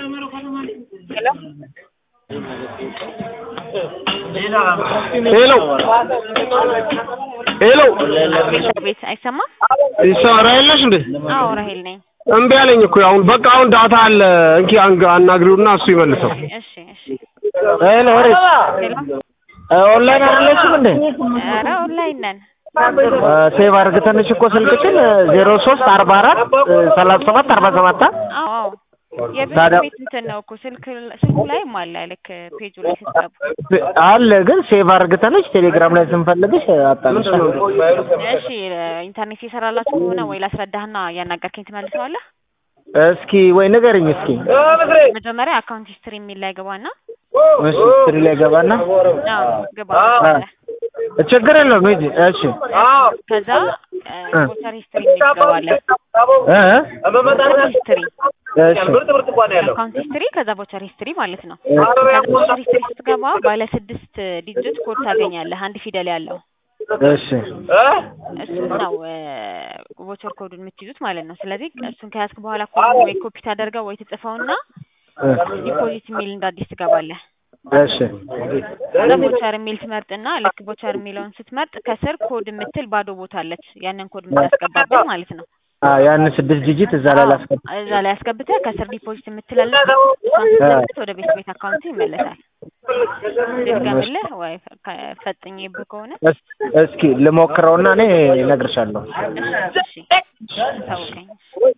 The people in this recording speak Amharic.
ሄሎ ሄሎ ቤት አይሰማም? ይሰራ የለሽ እንዴ? አዎ ራሄል ነኝ። እምቢ አለኝ እኮ አሁን በቃ አሁን ዳታ አለ እንኪ አንግ- አናግሪውና እሱ ይመልሰው። እሺ እሺ። ሄሎ ሪስ ሄሎ ኦንላይን አይደለችም እንዴ? ኧረ ኦንላይን ነን። ሴቭ አድርገተንሽ እኮ ስልክሽን ዜሮ ሶስት አርባ አራት ሰላሳ ሰባት አርባ ሰባት አዎ አዎ። የቤት ታዲያ- ቤት እንትን ነው እኮ ስልክ ስልኩ ላይም አለ ልክ ፔጁ ላይ ስትገቡ። አለ ግን ሴቭ አድርገተንሽ ቴሌግራም ላይ ስንፈልግሽ አጣንሽ። እሺ ኢንተርኔት የሰራላችሁ ከሆነ ወይ ላስረዳህና እያናገርከኝ ትመልሰዋለህ። እስኪ ወይ ንገርኝ እስኪ መጀመሪያ አካውንት ሂስትሪ የሚል ላይ ገባና እሺ ስትሪ ላይ ገባና አዎ ግባ አ- ችግር የለውም ሂጂ እሺ ከዛ ቮቸር ሂስትሪ የሚል ትገባለህ። እ ቮቸር ሂስትሪ እሺ አካውንት ሂስትሪ ከዛ ቮቸር ሂስትሪ ማለት ነው። ከዛ ቮቸር ሂስትሪ ስትገባ ባለ ስድስት ዲጂት ኮድ ታገኛለህ አንድ ፊደል ያለው እሺ እሱን ነው ቮቸር ኮዱን የምትይዙት ማለት ነው። ስለዚህ እሱን ከያዝክ በኋላ ኮድ ወይ ኮፒ ታደርገው ወይ ትጽፈውና እ ዲፖዚት የሚል እንደ አዲስ ትገባለህ። እሺ ከዛ ቮቸር የሚል ትመርጥና ልክ ቮቸር የሚለውን ስትመርጥ ከስር ኮድ የምትል ባዶ ቦታ አለች። ያንን ኮድ የምታስገባበት ማለት ነው። አ ያንን ስድስት ዲጂት እዛ ላይ ላስገባ እዛ ላይ አስገብተህ ከስር ዲፖዚት የምትላለች እሷን ስትመልስ ወደ ቤት ቤት አካውንት ይመለሳል። ድገምልህ ወይ ፈ- ፈጥኜብህ ከሆነ እስ- እስኪ ልሞክረውና እኔ እነግርሻለሁ። እሺ እሺ ታውቀኝ